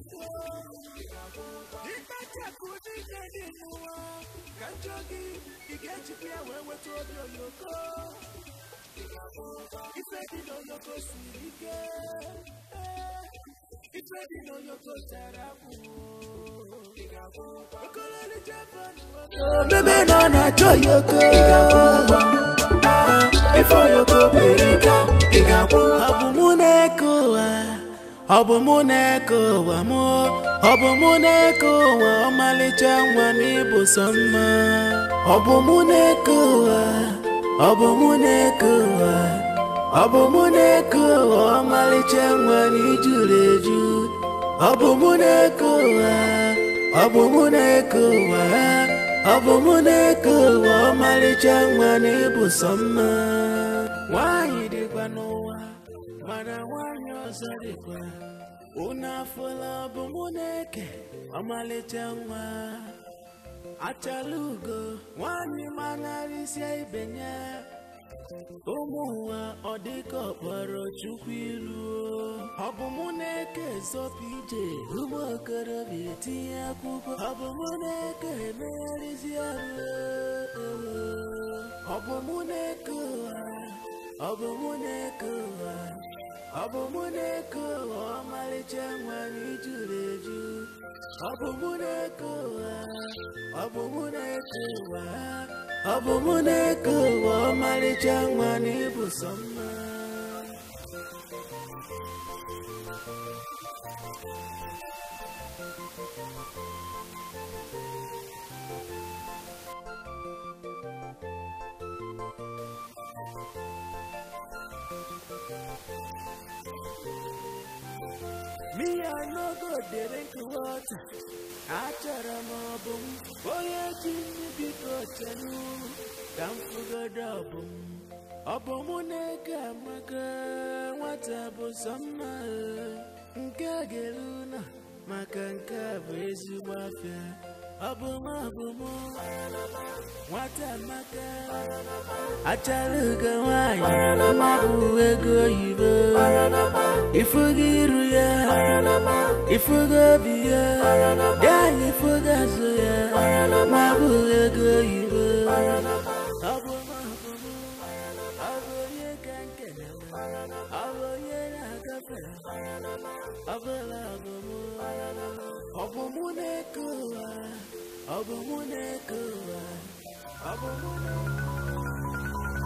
ikpachapụ n'ike dị n'ụwa ka njọ gị ị ga-ejikwa ya wee weta obi oyoko ife dị n'oyoko siri ike ife dị n'oyoko tara akwụ okololi japan bebe nọ na-achọ yoko ife oyoko pere ka ị ga-akwụ ọ bụ mụ na-eke ụwa ọ bụ mụ na-eke ụwa mụ ọ bụ mụ na-eke ụwa ọmalịcha nwa m ịbụ sọ mma ọ bụ mụ na-eke ụwa ọ bụ mụ na-eke ụwa ọ bụ mụ na-eke ụwa ọmalịcha nwa m ijuru eju ọ bụ mụ na-eke ụwa ọ bụ mụ na-eke ụwa ọ bụ mụ na-eke ụwa ọmalịcha nwa m ịbụ sọ mma nwaanyị dịkwa n'ụwa mana nwaanyị ọzọ dịkwa unu afụla ọ bụ mụ na-eke ọmalịcha nwa achala ugo nwaanyị manarịsịa ibe ya ụmụ ụwa ọ dịka ọkpọrọ chukwu ilu ọ bụ mụ na-eke zọpụ ije ụmụ okorobịa etinye akwụkwọ ọ bụ mụ na-eke emegharịzi arụ ọ bụ mụ na-eke ụwa ọ bụ mụ na-eke ụwa ọ bụ mụ na-eke ụwa ọmalịcha nwanyị juru eju ọ bụ mụ na-eke ụwa ọ bụ mụ na-eke ụwa ọ bụ mụ na-eke ụwa ọmalịcha nwanyị bụ sọ mma Me, I no go drink water. Achọrọ m ọbụ m onye ji nri biko chelu ka m fụgodo ọbụ m ọ bụ mụ na-eke amaka nwata bụ sọ mma nke a ga-eru na maka nke a bụ ezigbo afịa ọ bụ m ọ bụ m nwata amaka achara ugo nwanyị bụ ego oyibo ifugo iru ya ifugo obi ya ya na ifugo azụ ya ma bụ ego oyibo ọ bụ m ọ bụ m ọ bụ onye ka nkene ọ bụ onye na-agafe ọ bụla ọ bụ m ọ bụ mụ na-eke ụwa ọ bụ mụ na-eke ụwa ọ bụ mụ na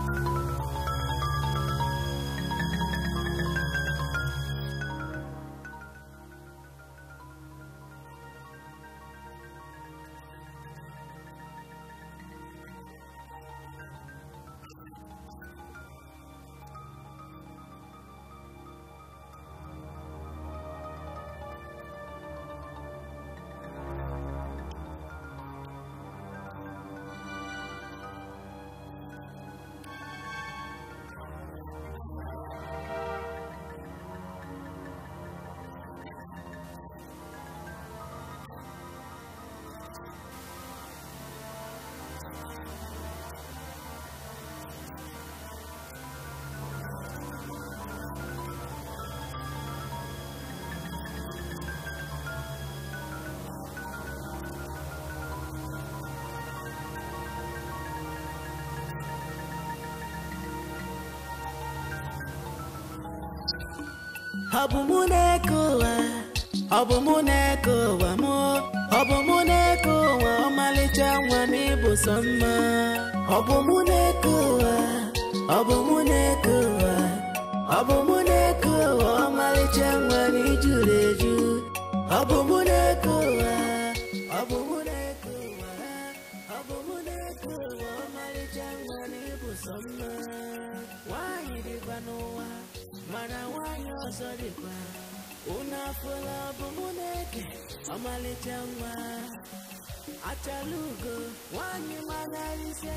ọ bụ mụ na-eke ụwa ọ bụ mụ na-eke ụwa mụ ọ bụ mụ na-eke ụwa ọmalịcha nwa m ịbụ sọ mma ọ bụ mụ na-eke ụwa ọ bụ mụ na-eke ụwa ọ bụ mụ na-eke ụwa ọmalịcha nwa m ijuru eju ọ bụ mụ na-eke ụwa ọ bụ mụ na-eke ụwa ọ bụ mụ na-eke ụwa ọmalịcha nwa m ịbụ sọ mma nwaanyị dịkwa n'ụwa mana nwaanyị ọzọ dịkwa unu afụla bụ mụ na-eke ọmalịcha nwa achala ugo nwaanyị manarịsịa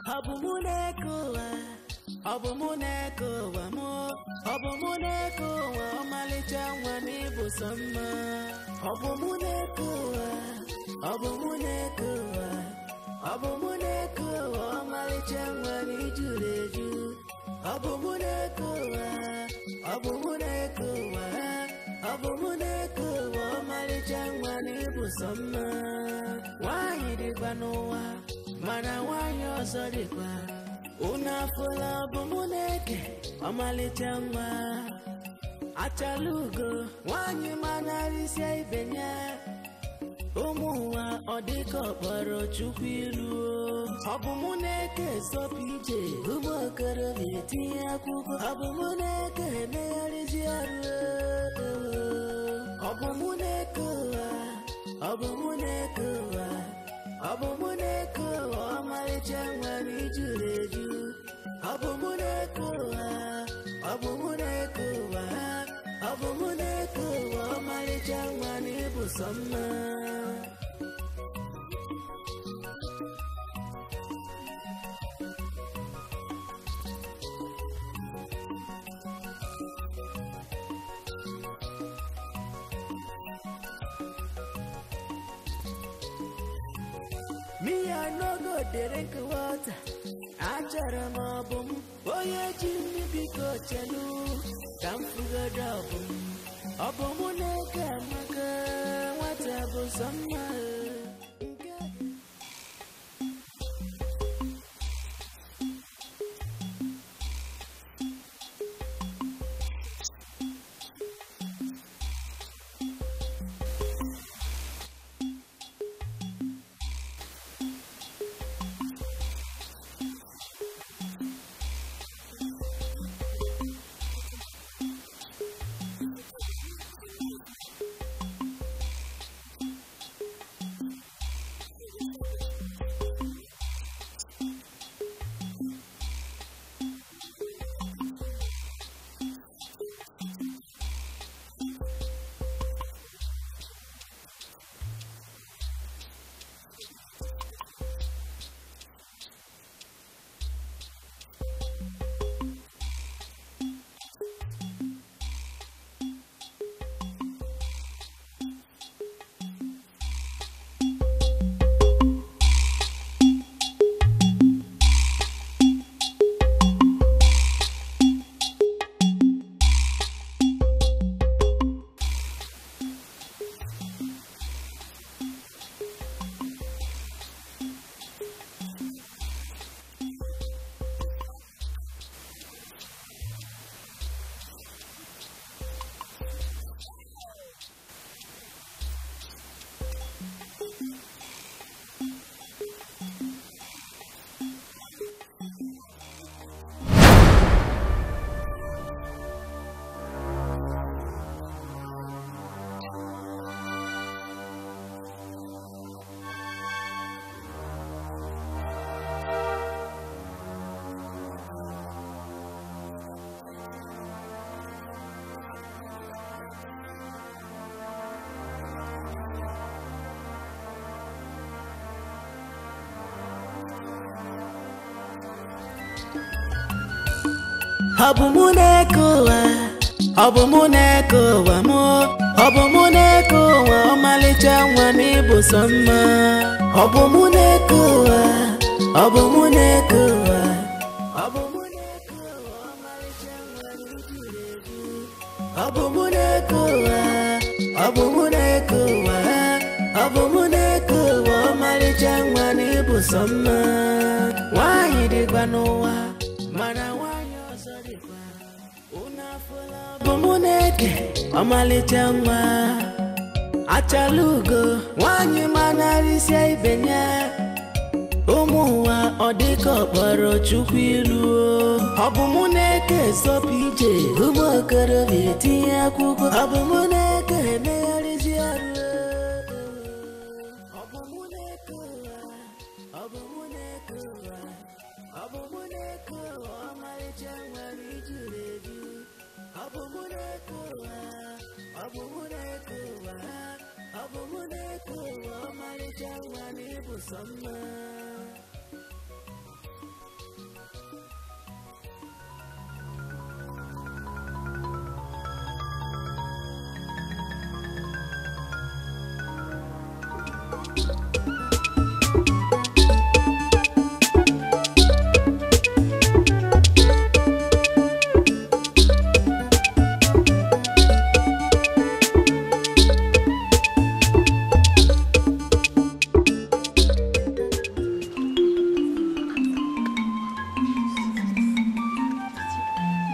ọ bụ mụ na-eke ụwa ọ bụ mụ na-eke ụwa mụ ọ bụ mụ na-eke ụwa ọmalịcha nwa na ịbụ sọ mma ọ bụ mụ na-eke ụwa ọ bụ mụ na-eke ụwa ọ bụ mụ na-eke ụwa ọmalịcha nwa na ijuru eju ọ bụ mụ na-eke ụwa ọ bụ mụ na-eke ụwa ọ bụ mụ na-eke ụwa ọmalịcha nwa na ịbụ sọ mma nwaanyị dịkwa n'ụwa mana nwaanyị ọzọ dịkwa unu afụla ọ bụ mụ na-eke ọmalịcha nwa achala ugo nwaanyị manarịsịa ibe ya ụmụ ụwa ọ dịka ọkpọrọ chukwu ilu ọ bụ mụ na-eke sọpụ ije ụmụ okorobịa etinye akwụkwọ ọ bụ mụ na-eke emegharịzi ọrụ ọ bụ mụ na-eke ụwa ọ bụ mụ na-eke ụwa ọ bụ mụ na-eke ụwa ọmarịcha nwere ijuru eju ọ bụ mụ na-eke ụwa ọ bụ mụ na-eke ụwa ọ bụ mụ na-eke ụwa ọmarịcha nwere ịbụ sọ mma Me, I no go drink water. Achọrọ m ọ bụ m onye ji nri biko chelu ka m fugoro ọ bụ m ọ bụ mụ na-eke amaka nwata bụ sọ mma nke ọ bụ mụ na-eke ụwa ọ bụ mụ na-eke ụwa mụ ọ bụ mụ na-eke ụwa ọmalịcha nwa na ịbụ sọ mma ọ bụ mụ na-eke ụwa ọ bụ mụ na-eke ụwa ọ bụ mụ na-eke ụwa ọmalịcha nwa na ijuru eju ọ bụ mụ na-eke ụwa ọ bụ mụ na-eke ụwa ọ bụ mụ na-eke ụwa ọmalịcha nwa na ịbụ sọ mma nwaanyị dịkwa n'ụwa mana nwaanyị ọzọ dịkwa unu afụla ọ bụ mụ na-eke ọmalịcha nwa achala ugo nwaanyị manarịsịa ibe ya ụmụ ụwa ọ dịka ọkpọrọ chukwu ilu ọ bụ mụ na-eke sọpụ ije ụmụ okorobịa etinye akwụkwọ ọ bụ mụ na-eke emegharịzi ọrụ ọ bụ mụ na-eke ụwa ọ bụ mụ na-eke ụwa ọ bụ mụ na-eke ụwa ọmarịcha nwere ijuru eju ọ bụ mụ na-eke ụwa ọ bụ mụ na-eke ụwa ọ bụ mụ na-eke ụwa ọmarịcha nwa na ịbụ sọ mma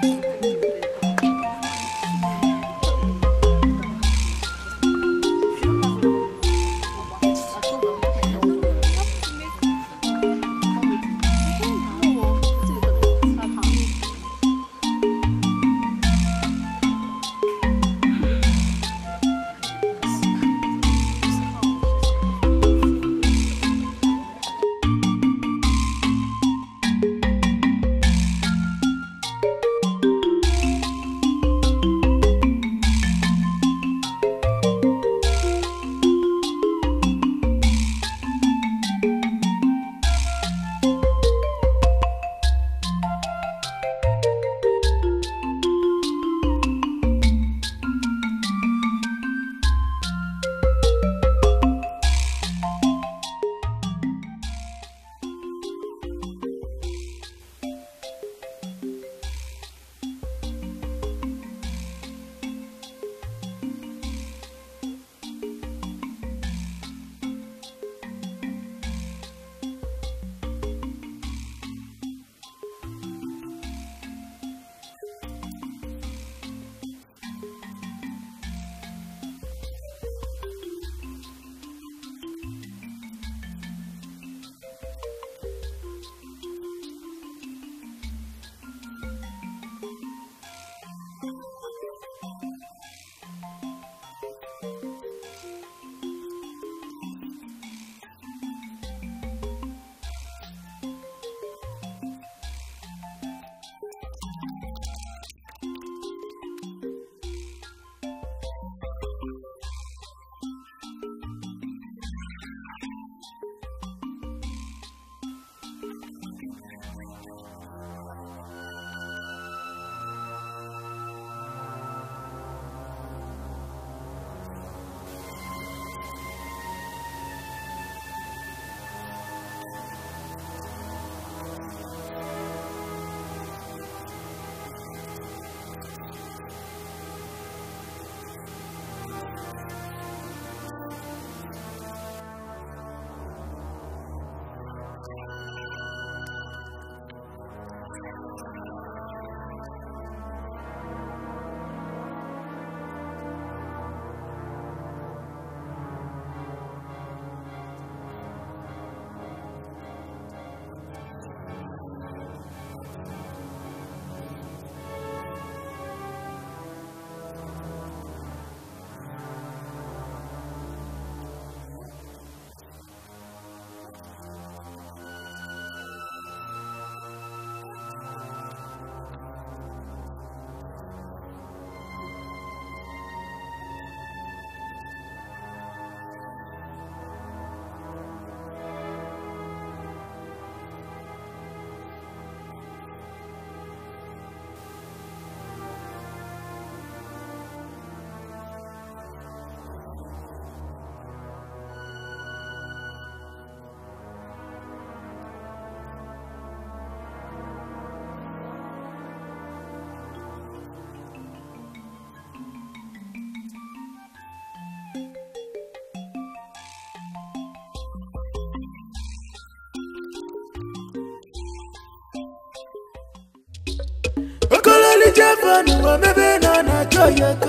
okololi jefanu omebe na na-achọ ya ka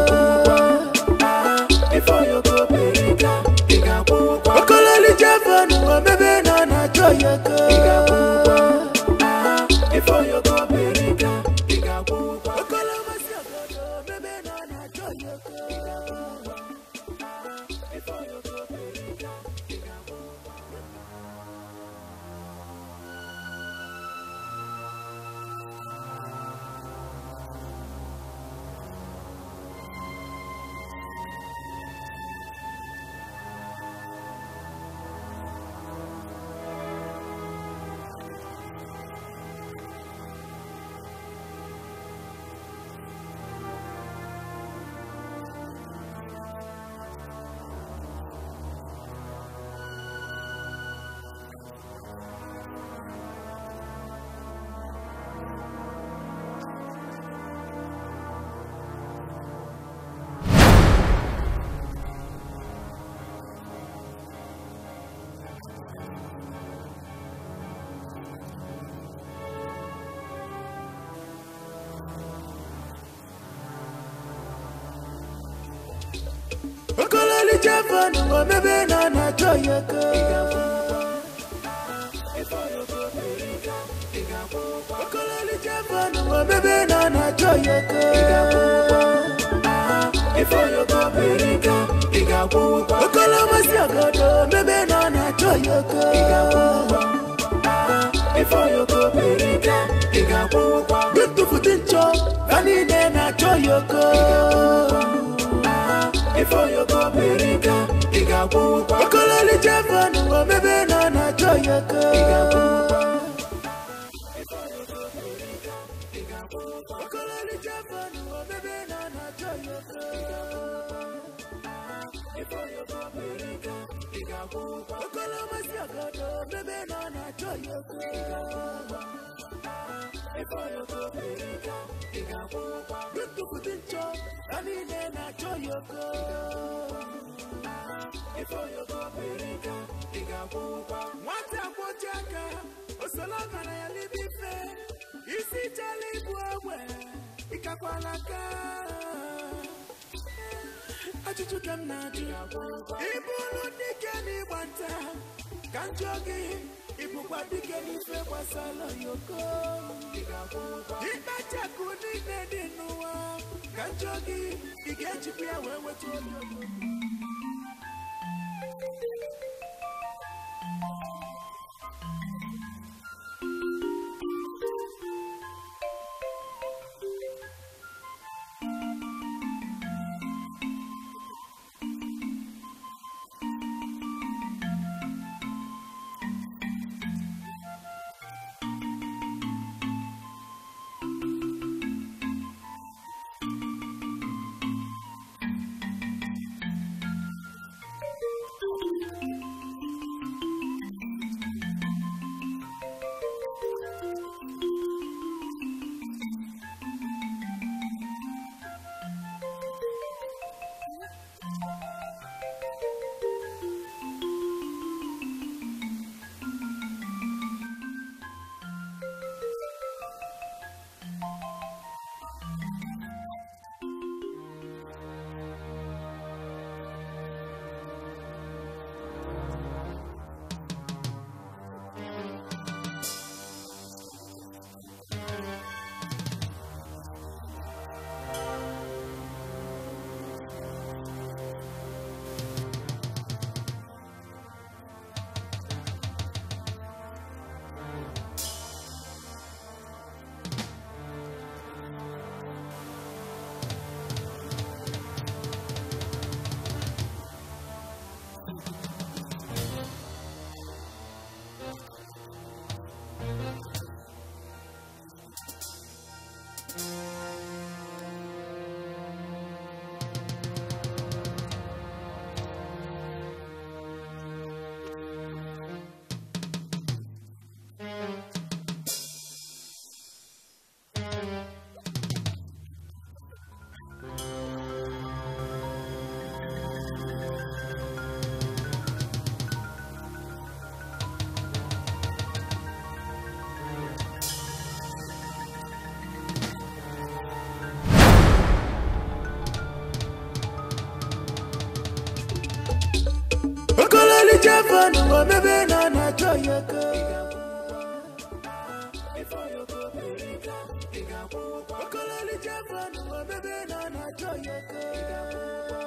okololi jefanu omebe na na-achọ ya ka okolomasi obodo omebe na na-achọ ya ka Jevan omebe na na-achọ ya aka okololi Jevan omebe na na-achọ ya aka okolomasị ọgọdọ omebe na na-achọ ya aka ntụfutu nchọ ha niile na-achọ ya aka okololi Jevan omebe na na-achọ ya aka okololi Jevan omebe na na-achọ ya aka okolomasị ọgọdọ omebe na na-achọ ya aka ntụfutu nchọ ha niile na-achọ ya aka nwata kwọchi aka osola gara ya n'ime ife isi chala ibu ogbe ịkakwala aka ajụjụ ka m na-ajụ ịbụrụ dike n'ịgba nta ka m jụọ gị ịbụkwa dike n'ife gbasara yoko ikpachakụ niile dị n'ụwa ka m jụọ gị ị ga-ejikwa ya wee nweta onyoko Jevan omebe na na-achọ ya aka okololi Jevan omebe na na-achọ ya aka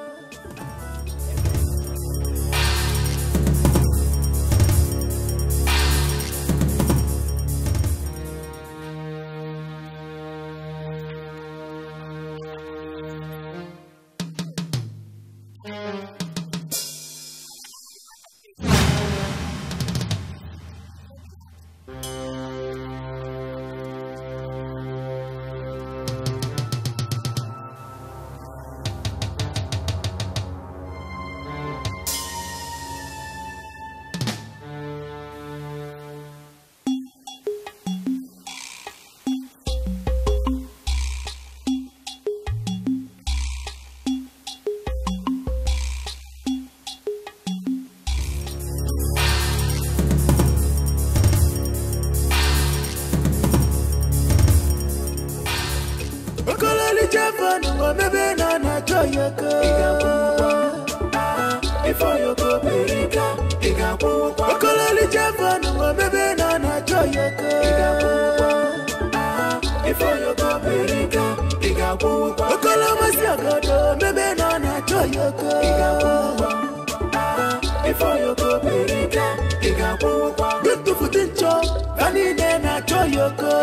okololi Jevan omebe na na-achọ ya aka ifeoyoko berika ị ga-akwụ ụgwọ okololi jevon omebe na ọ na-achọ yoko ị ga-akwụ ụgwọ ifeoyoko berika ị ga-akwụ ụgwọ okolomasị ogodo omebe na ọ na-achọ yoko ị ga-akwụ ụgwọ ifeoyoko berika ị ga-akwụ ụgwọ ntụfutu nchọ ha niile na-achọ yoko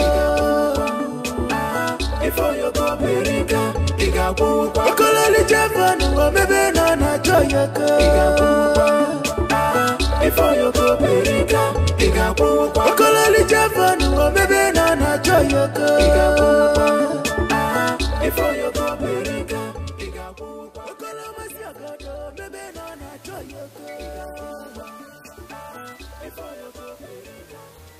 ifeoyoko berika ị ga-akwụ ụgwọ okololi jevon omebe na ọ na-achọ yoko ị ga-akwụ ụgwọ ifeoyoko berika ị ga-akwụ ụgwọ okololi jevon omebe na ọ na-achọ yoko ị ga-akwụ ụgwọ ifeoyoko berika ị ga-akwụ ụgwọ okolomasị ogodo omebe na ọ na-achọ yoko ị ga-akwụ ụgwọ ifeoyoko berika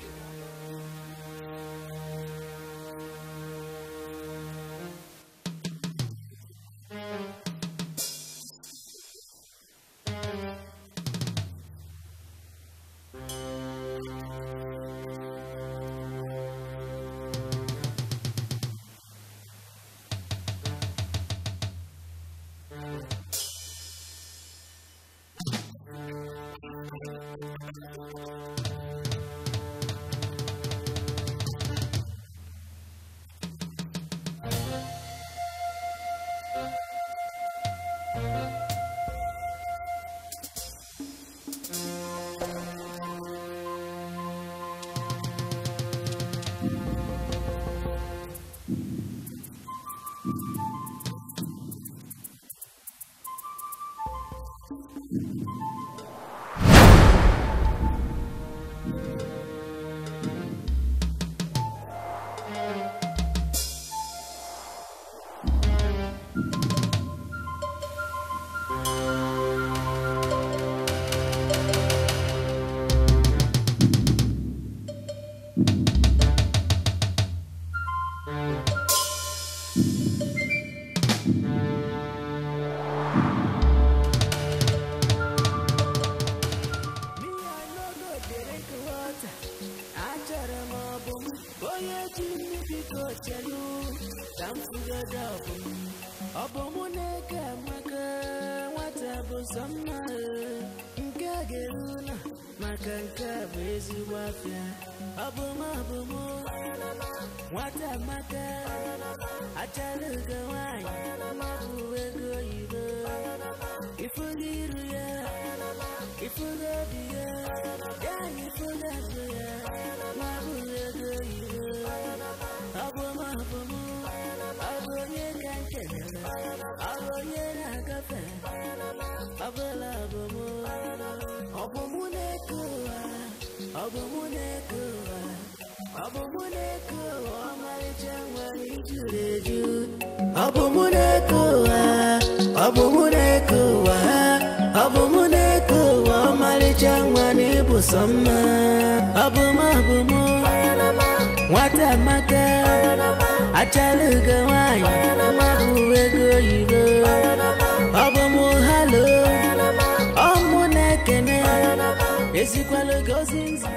Me, I no go drink water. Achọrọ m ọbụ m onye ji mmiri biko chelu ka m fugado ọbụ m ọ bụ mụ na-eke amaka nwata bụ sọ mma ee. nke a ga-eru na maka nke a bụ ezigbo afịa ọ bụ m ọ bụ mụ nwata amaka achara ugo nwanyị bụ ego oyibo ifugo iru ya ifugo obi ya ya na ifugo azụ ya nwa bụ ego oyibo ọ bụ m ọ bụ mụ ọ bụ onye ka nkelere ọ bụ onye na-agafe ọ bụla ọ bụ mụ ọ bụ mụ na-eke ụwa ọ bụ mụ na-eke ụwa ọ bụ mụ na-eke ụwa ọmarịcha nwere ijuru eju ọ bụ mụ na-eke ụwa ọ bụ mụ na-eke ụwa ọ bụ mụ na-eke ụwa ọmarịcha nwa na ịbụ sọ mma ọ bụ mụ ọ bụ mụ nwata amaka achara ugo nwanyị bụ ego oyibo ọ bụ mụ halo ọ mụ na-ekene ezikwala gozi nzi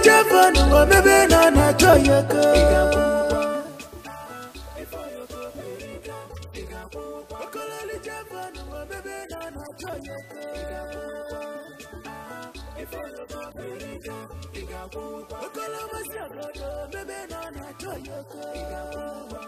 ọkọlọlicha fọnụ omebe na ọ na-achọ ya aka ọkọlọlicha fọnụ omebe na ọ na-achọ ya aka ọkọlọmasị ọgọdọ omebe na ọ na-achọ ya aka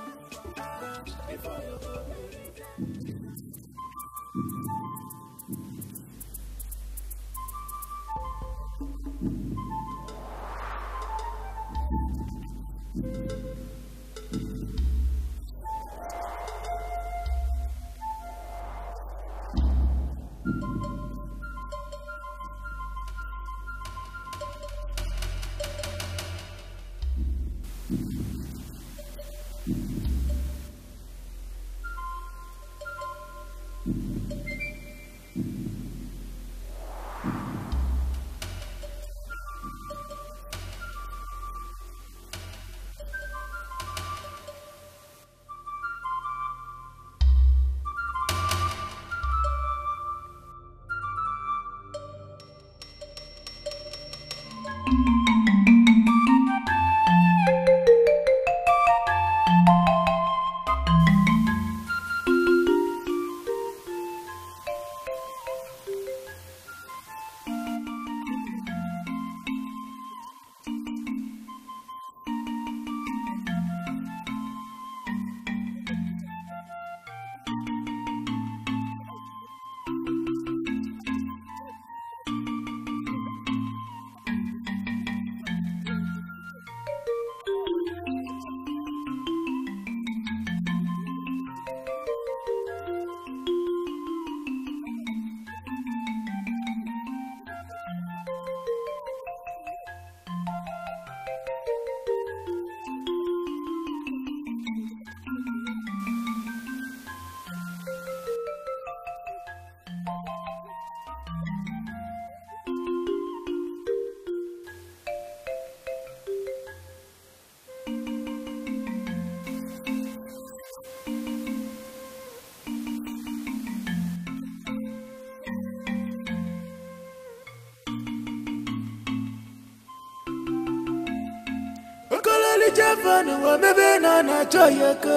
ọkọlọlicha fọnụ omebe na ọ na-achọ ya aka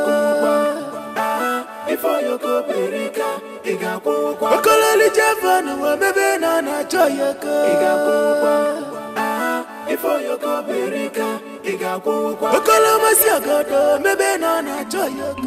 ọkọlọlicha fọnụ omebe na ọ na-achọ ya aka ọkọlọmasị ọgọdọ omebe na ọ na-achọ ya aka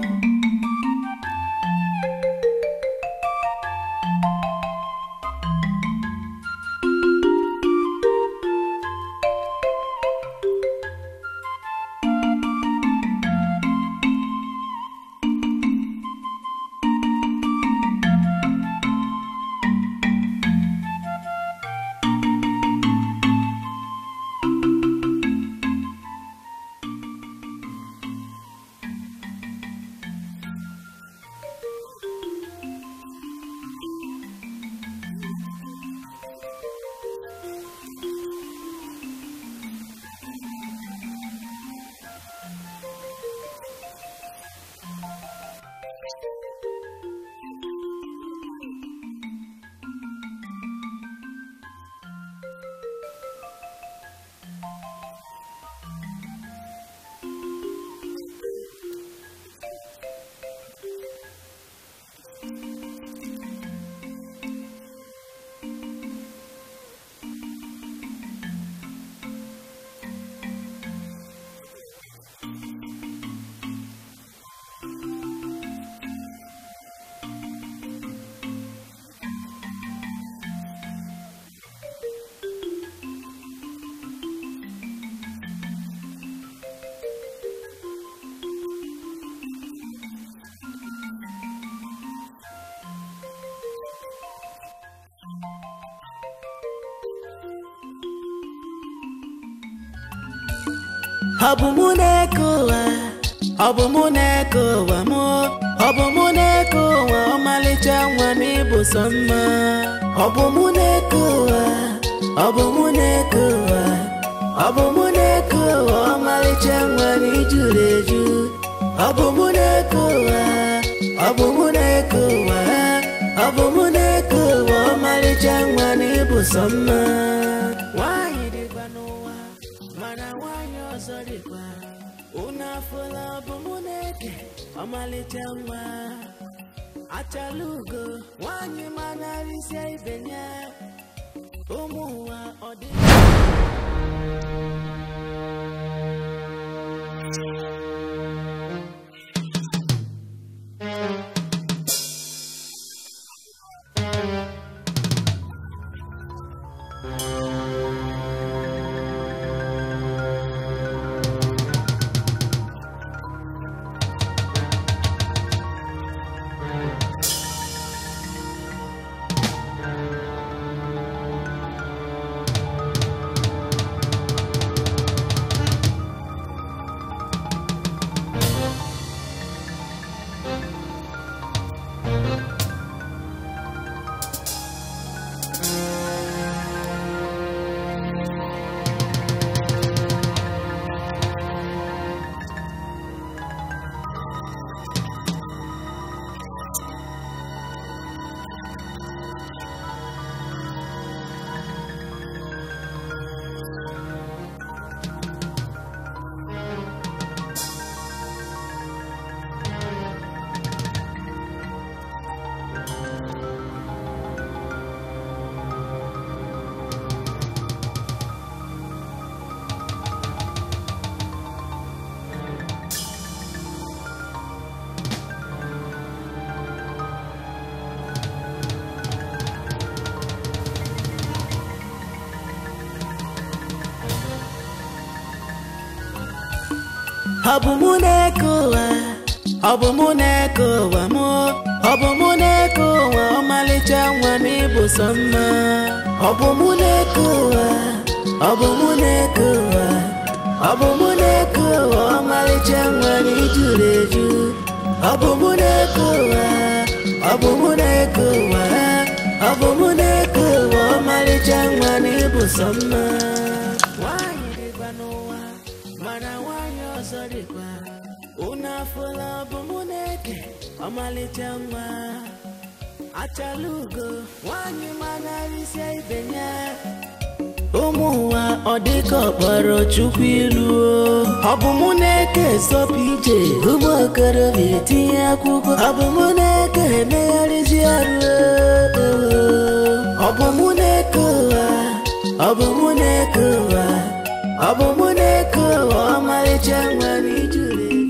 ọ bụ mụ na-eke ụwa ọ bụ mụ na-eke ụwa mụ ọ bụ mụ na-eke ụwa ọmalịcha nwa m ịbụ sọ mma ọ bụ mụ na-eke ụwa ọ bụ mụ na-eke ụwa ọ bụ mụ na-eke ụwa ọmalịcha nwa m ijuru eju ọ bụ mụ na-eke ụwa ọ bụ mụ na-eke ụwa ọ bụ mụ na-eke ụwa ọmalịcha nwa m ịbụ sọ mma nwaanyị dịkwa mana nwanyị ọzọ dịkwa unu afụla bụ mụ na-eke ọmalịcha nwa achala ugo nwanyị manarịsịa ibe ya ụmụ ụwa ọ dị ọ bụ mụ na-eke ụwa ọ bụ mụ na-eke ụwa mụ ọ bụ mụ na-eke ụwa ọmalịcha nwa m ịbụ sọ mma ọ bụ mụ na-eke ụwa ọ bụ mụ na-eke ụwa ọ bụ mụ na-eke ụwa ọmalịcha nwa m ijuru eju ọ bụ mụ na-eke ụwa ọ bụ mụ na-eke ụwa ọ bụ mụ na-eke ụwa ọmalịcha nwa m ịbụ sọ mma nwanyị dịkwa n'ụwa mana nwanyị ọzọ dịkwa unu afụla ọ bụ mụ na-eke ọmalịcha nwa achala ugo nwanyị manarịsịa ibe ya ụmụ ụwa ọ dịka ọkpọrọ chukwu ilu ọ bụ mụ na-eke sọpụ ije ụmụ okorobịa etinye akwụkwọ ọ bụ mụ na-eke emegharịzi ọrụ ọ bụ mụ na-eke ụwa ọ bụ mụ na-eke ụwa ọ bụ mụ na-eke ụwa ọmalịcha nwere ijuru eju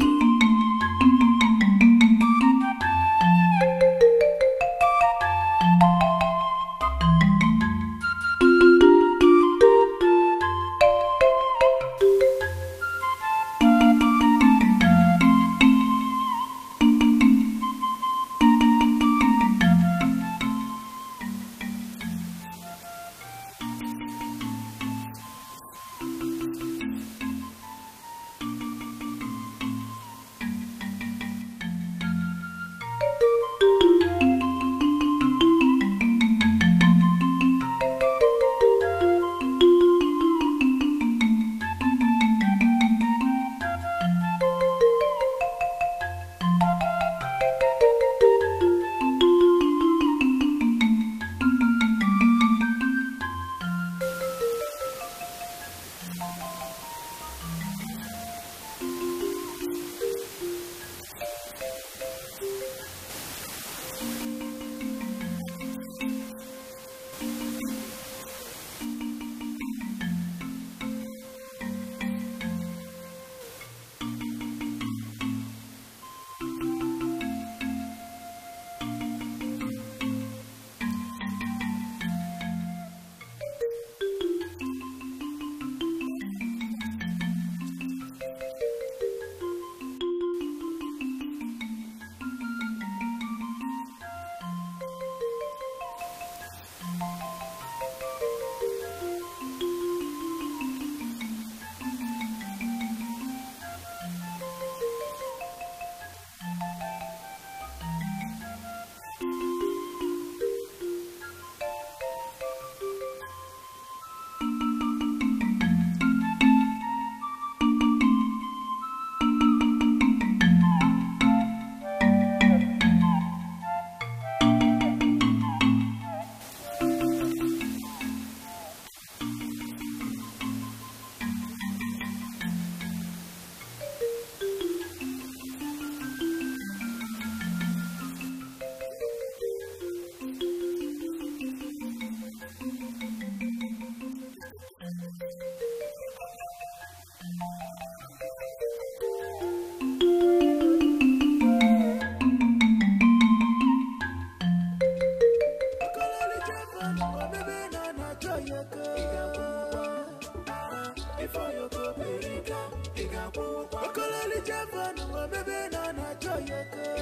okololi jevon omebe nọ na-achọ ya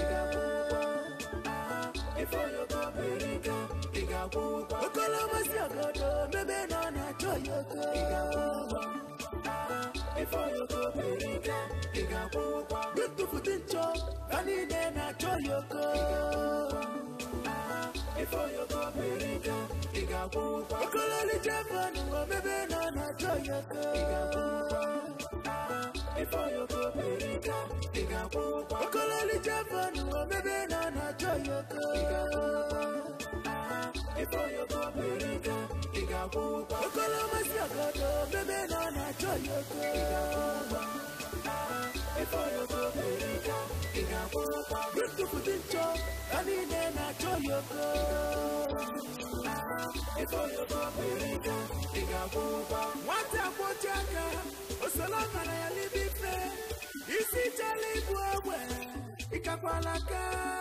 oko okolomasị ogodo omebe nọ na-achọ ya oko ntụfụtụ nchọ ha niile na-achọ ya oko okololi jevon omebe nọ na-achọ ya oko okololi jevon omebe nọ na-achọ ya oko okolomasị ogodo omebe nọ na-achọ ya oko ntụfụtụ nchọ ha niile na-achọ ya oko nwata kpochi aka osola mara ya n'ime ife isi chala ibu ogbe ịkakwala aka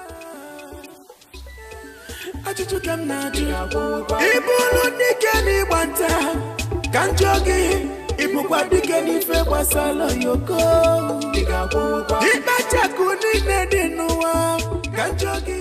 ajụjụ ka m na-ajụ ịbụrụ dike n'ịgba nta ka m jụọ gị ịbụkwa dike n'ife gbasara yoko ịkpachakụ niile dị n'ụwa ka m jụọ gị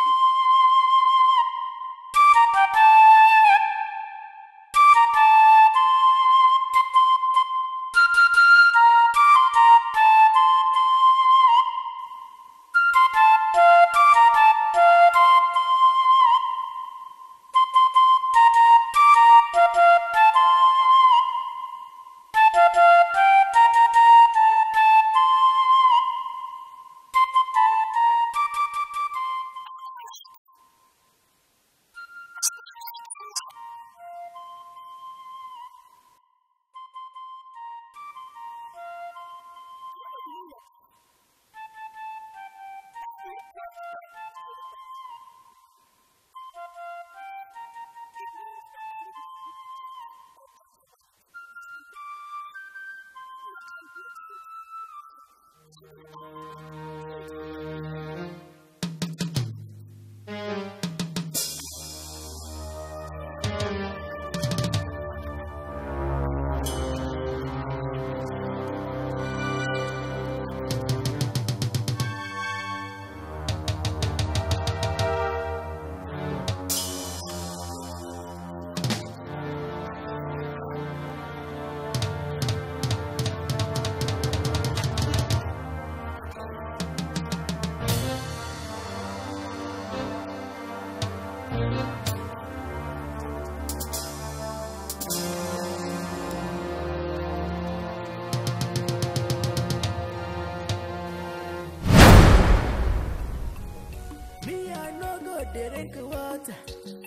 Me, I no go drink water.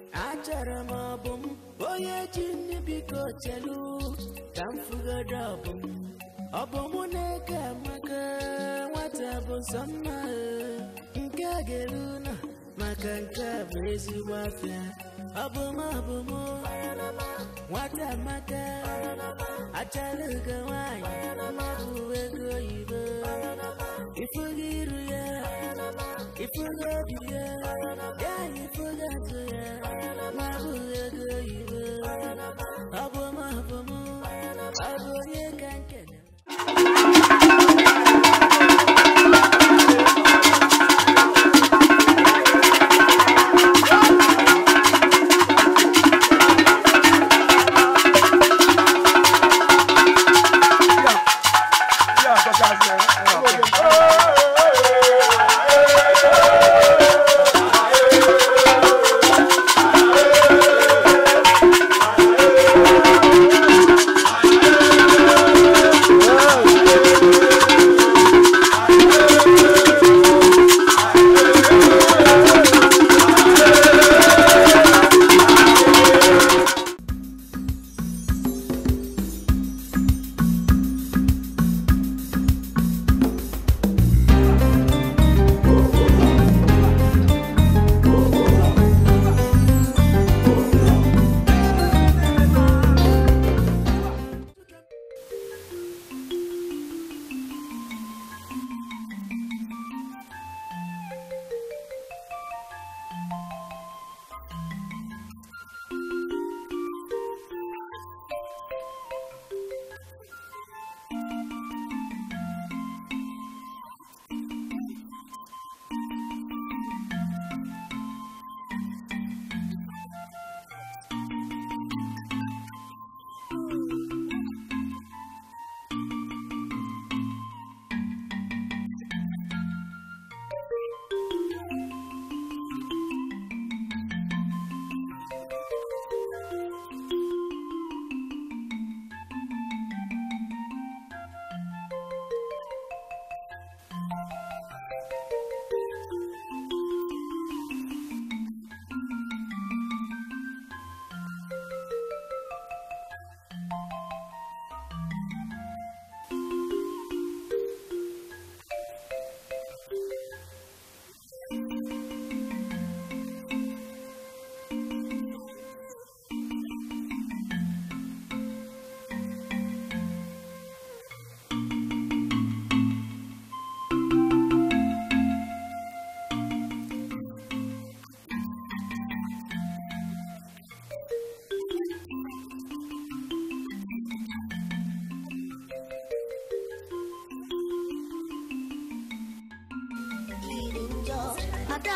Achọrọ m ọbụ m onye ji nri biko chelu ka m fugoro ọbụ m ọbụ mụ na-eke amaka nwata bụ sọ mma eh. nke a ga-eru nọ maka nke a bụ ezigbo afịa ọbụ m ọbụ m nwata amaka achara ugo nwanyị bụ ego oyibo ifugo iru ya ifugo obi ya ya ifugo atụ ya ma bụ ego oyibo ọ bụ m ọ bụ m ọ bụ onye ka nkene Yeah,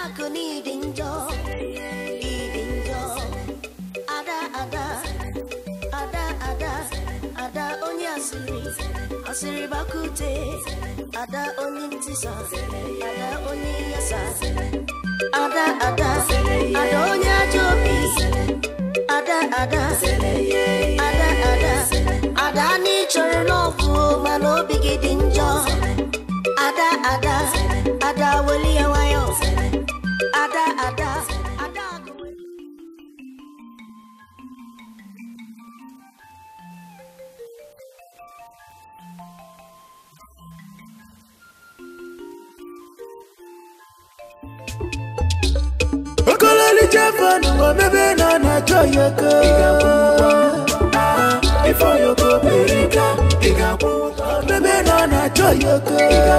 Adakụ n'ịdị njọ ịdị njọ ada ada ada ada ada onye asịrị asịrị bakute ada onye ntisa ada onye yasa ada ada ada onye ajọ obi ada ada ada ada ada anyị chọrọ n'ọgwụ mana obi gị dị njọ ada ada ada weli ya nwayọ ada ada ada agụ okololi jefon omebe nọ na joyoko ifeoyoko berika omebe nọ na joyoko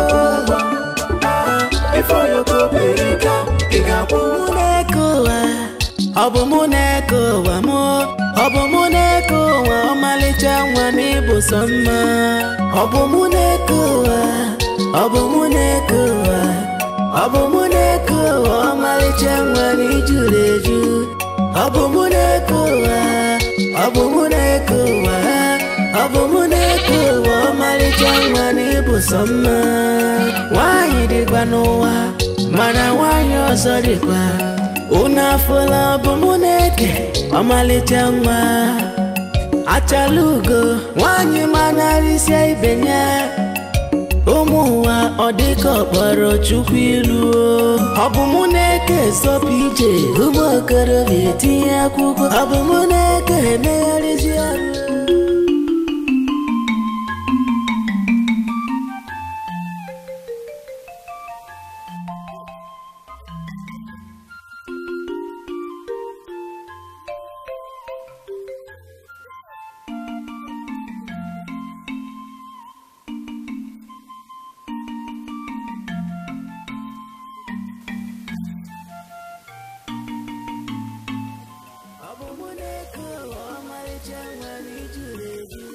ifeoyoko berika mụ na-eke ụwa ọ bụ mụ na-eke ụwa mụ ọ bụ mụ na-eke ụwa ọmalịcha nwa m ịbụ sọ mma ọ bụ mụ na-eke ụwa ọ bụ mụ na-eke ụwa ọ bụ mụ na-eke ụwa ọmalịcha nwa m ijuru eju ọ bụ mụ na-eke ụwa ọ bụ mụ na-eke ụwa ọ bụ mụ na-eke ụwa ọmalịcha nwa m ịbụ sọ mma nwaanyị dịkwa n'ụwa mana nwaanyị ọzọ dịkwa unu afụla ọ bụ mụ na-eke ọmalịcha nwa achala ugo nwaanyị manarịsịa ibe ya ụmụ ụwa ọ dịka ọkpọrọ chukwu ilu ọ bụ mụ na-eke zọpụ ije ụmụ okorobịa etinye akwụkwọ ọ bụ mụ na-eke emegharịzi ọrụ ọ bụ mụ na-eke ụwa ọmalịcha nwa na ijuru eju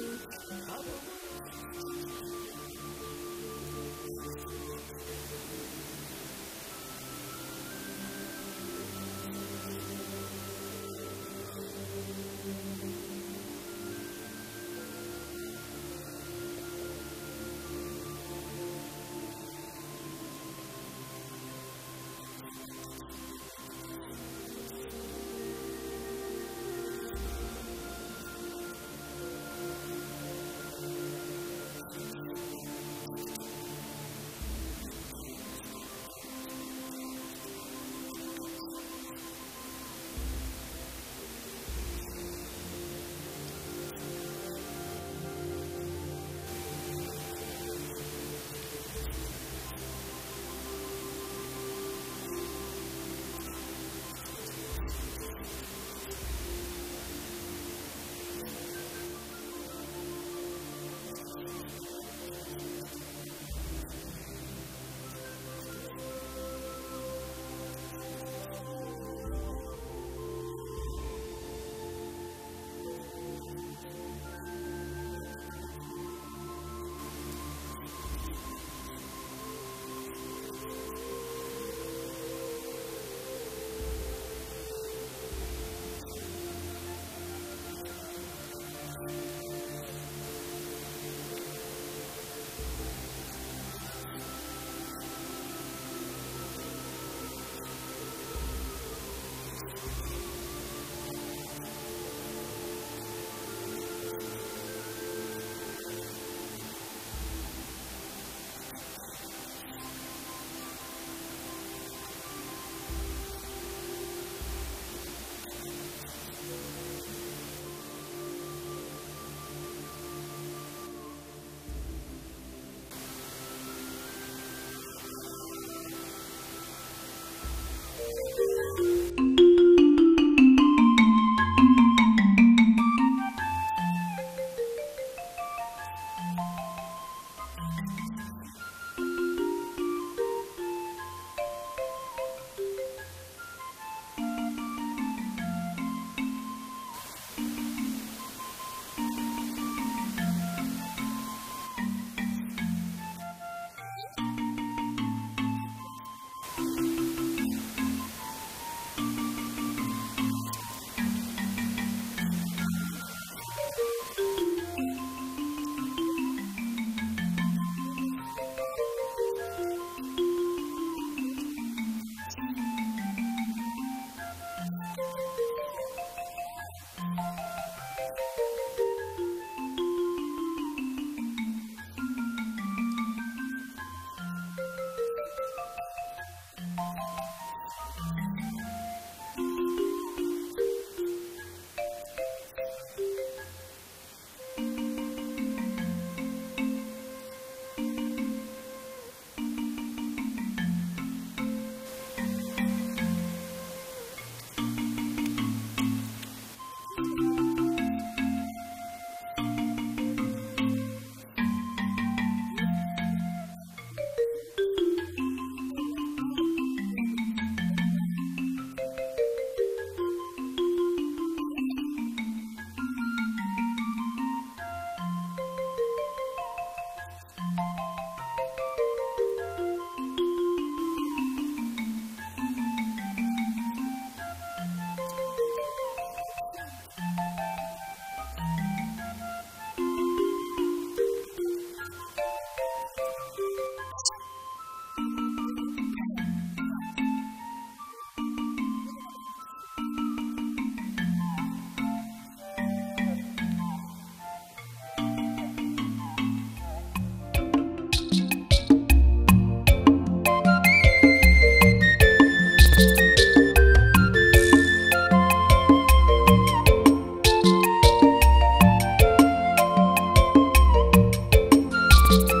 Thank